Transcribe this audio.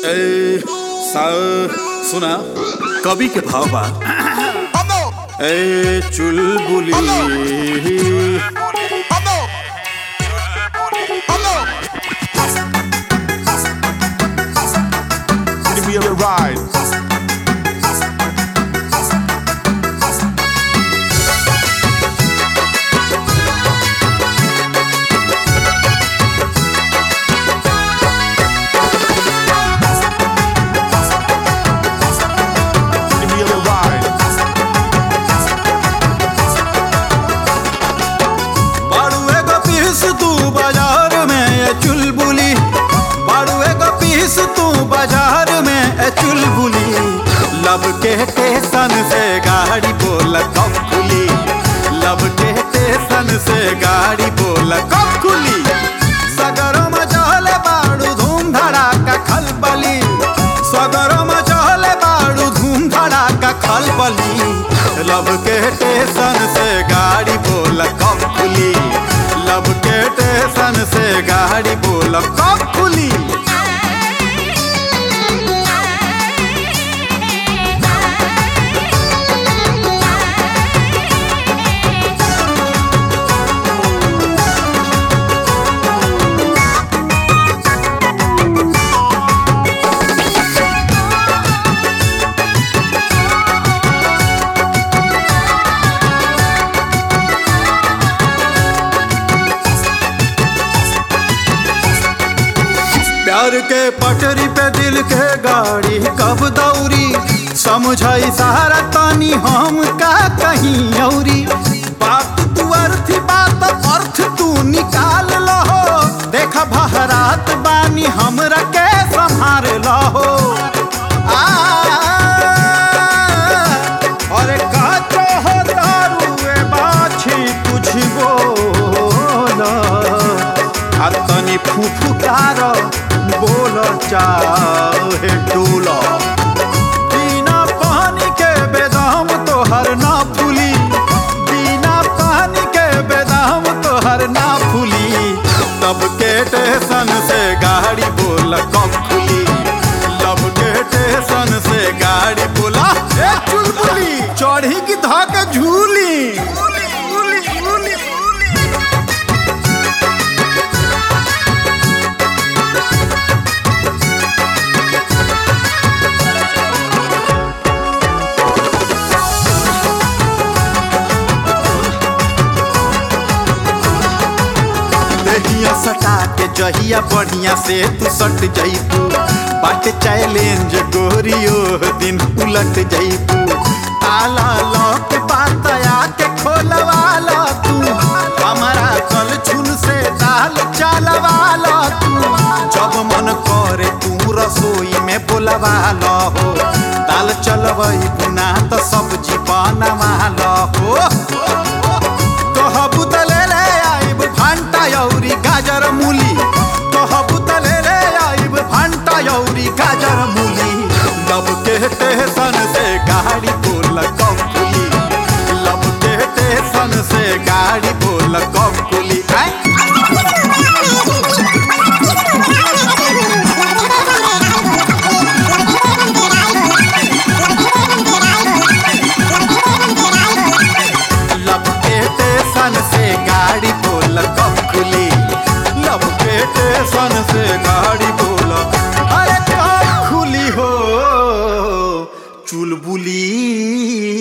ए सा सुना कवि के भाव बा ए चुलबुली Give me a ride. Give me a ride. बाड़ुए का पीस तू बाजार में ए चुलबुली बाड़ुए का पीस तू बाजार में ए चुलबुली लब के स्टेशन से गाड़ी बोल कब खुली लब के स्टेशन से गाड़ी बोल कब खुली सगरों में चहले बाड़ू धूम धड़ाका खलबली सगरों में चहले बाड़ू धूम धड़ाका खलबली लब के स्टेशन से गाड़ी बोल कब खुली लब के स्टेशन से गाड़ी बोल कब खुली प्यार के पटरी पे दिल के गाड़ी कब दौरी समझाई सारा तानी हम का कहीं औरी बात तू अर्थ बात अर्थ तू निकाल लहो देख बहरात बानी हमरा के संभार लहो आ अरे काचो हो दारुए बाछी कुछ बोला आ तनी फुफुकार बोल चाहे डोला बिना पानी के बेदाम तोहर ना फूली बिना पानी के बेदाम तोहर ना फूली तब के स्टेशन से गाड़ी बोल कब खुली लब के स्टेशन से गाड़ी बोला ए चुलबुली चढ़ी की धक झूली देहिया सटा के जहिया बढ़िया से तू सट जईबू बाट चैलेंज गोरियो दिन उलट जईबू आला लौक बात आके खोलवाला तू हमारा कल छुन से दाल चालवाला तू जब मन करे तू रसोई में बोलवाला हो दाल चलवई बुना तो सब्जी बनवाला हो कहबू त ले ले आइब भांटा यौरी गाजर मूली कहबू त ले ले आइब भांटा यौरी गाजर मूली लब के स्टेशन से गाड़ी बोल कब खुली लब के स्टेशन से गाड़ी बोल कब खुली आय लब के स्टेशन से गाड़ी बोल कब खुली लब के स्टेशन से गाड़ी बोल अरे कब खुली हो चुलबुली